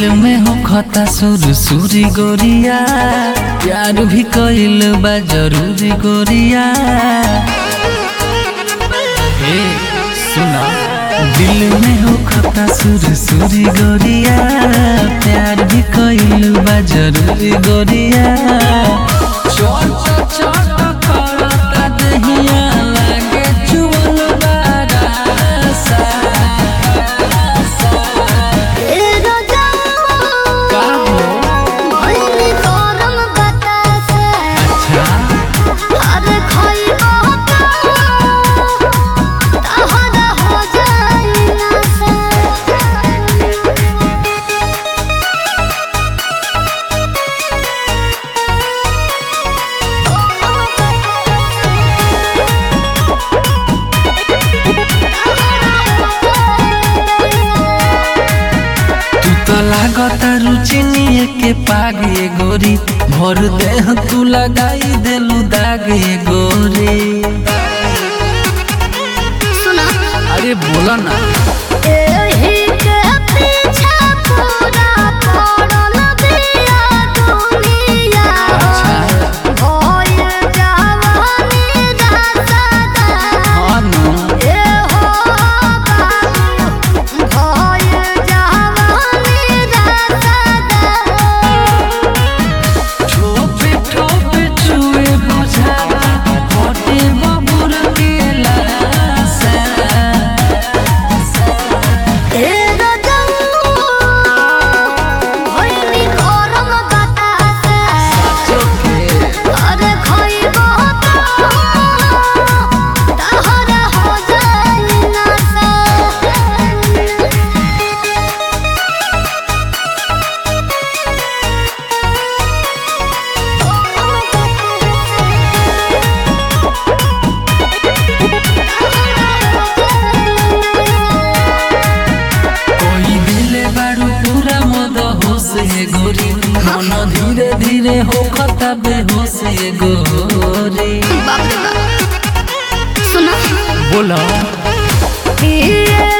में हो खता सुर सुरी गोरिया प्यार भी कइल बा जरूरी गोरिया हे सुना दिल में हो खता सुर सुरी गोरिया प्यार भी कइल बा जरूरी गोरिया चोट चोट करता दहिया लागे चुवल बारासा ए राजा का हो भइली गरम बतासे अच्छा अरे खइबो तहरा हो जाई नशा तू तो लागता रुचिनिए के पागे गोरी भर देह तू लगाई देलू दागे गोरी सुना अरे बोला ना एही के पीछे पूरा पड़ल बिया दुनिया अच्छा भइल जवानी रसदा हाँ नु ए हो बाबू भइल जवानी रसदा ठोपे ठोपे छुए बुझावा होटे बबुर के लासा ए रजऊ भइली गरम बतासे चोखे अरे खइबो तहरा हो जाई नशा कोई दिले बारू पूरा मद होश ये गोरी मन धीरे धीरे हो खता बेहोश ये गोरी बाप रे बाप सुना बोला पिए